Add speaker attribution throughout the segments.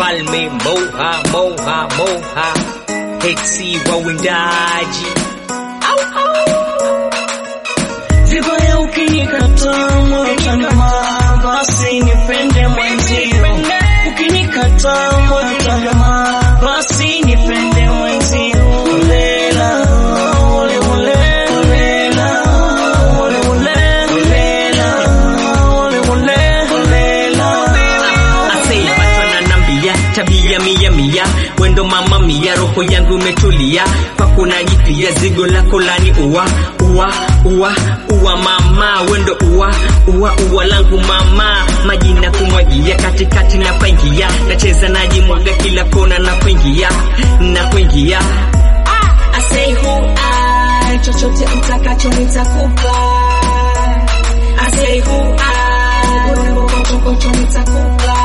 Speaker 1: mfalme moha moha moha heksi wa windaji
Speaker 2: Vibaya ukinikataa moyo utaniuma, basi nipende mwenzio. Ukinikataa moyo utaniuma, basi nipende mwenzio. Olela, ole ole, olela, ole ole, olela, ole ole, olela.
Speaker 1: Asei watu wananambia tabia mia mia wendo mama mia roho yangu imetulia kwako najipia zigo lako lani uwa uwa uwa uwa mama wendo uwa uwa uwa langu mama majina kumwagia katikati na paingia nacheza najimwaga kila kona na kuingia na kuingia
Speaker 3: I say who I, chochote utakacho nitakupa. I say who I, urembo kochokocho nitakupa.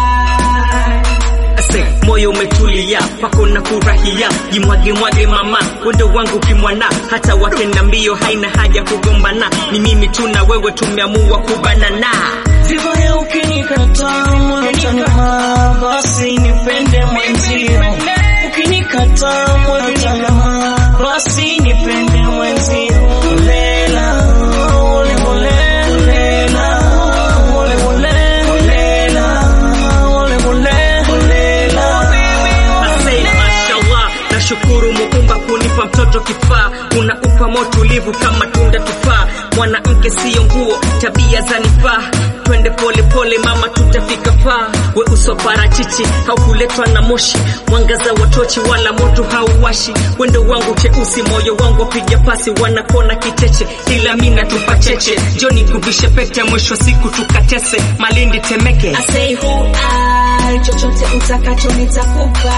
Speaker 1: Ase, moyo umetulia kwako na furahia jimwage mwage mama wendo wangu kimwana hata wakenda mbio haina haja kugombana ni mimi tu na wewe tumeamua kubanana
Speaker 2: Vibaya ukinikataa moyo utaniuma, basi nipende mwenzio. Ukinikataa moyo utaniuma, basi nipende mwenzio. Olela, ole ole, olela, ole ole, olela, ole ole, olela.
Speaker 1: Ase, mashallah nashukuru muumba kunipa mtoto kifaa unaupa motulivu kama tunda tufaa mwanamke siyo nguo tabia zanifaa twende pole pole mama tutafika faa we uso parachichi haukuletwa na moshi mwangaza wa tochi wala moto hauwashi wendo wangu cheusi moyo wangu wapiga pasi wanakona kicheche ila mina tupa cheche joni kuvishe pete mwisho wa siku tukatese malindi temeke
Speaker 3: I say who I, chochote utakacho nitakupa.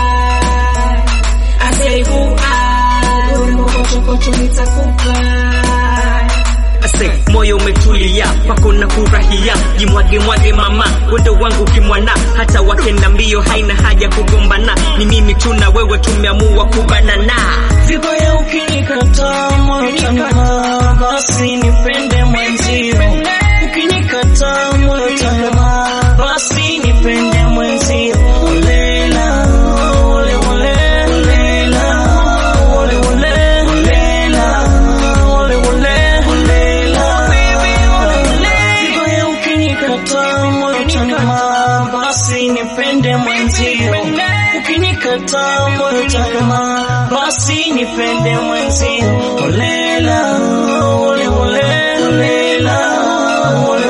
Speaker 3: I say who I, urembo kochokocho nitakupa.
Speaker 1: Ase, moyo umetulia kwako na furahia jimwage mwage mama wendo wangu kimwana hata wakenda mbio haina haja kugombana ni mimi tu na wewe tumeamua kubanana
Speaker 2: Vibaya ukinikataa moyo utaniuma, basi nipende mwenzio. Ukinikataa moyo utaniuma, basi nipende mwenzio. Olela, ole ole, olela, ole ole, olela, ole ole, olela. Vibaya ukinikataa moyo utaniuma, basi nipende mwenzio. Ukinikataa moyo utaniuma, basi nipende mwenzio. Olela, ole ole, olela, ole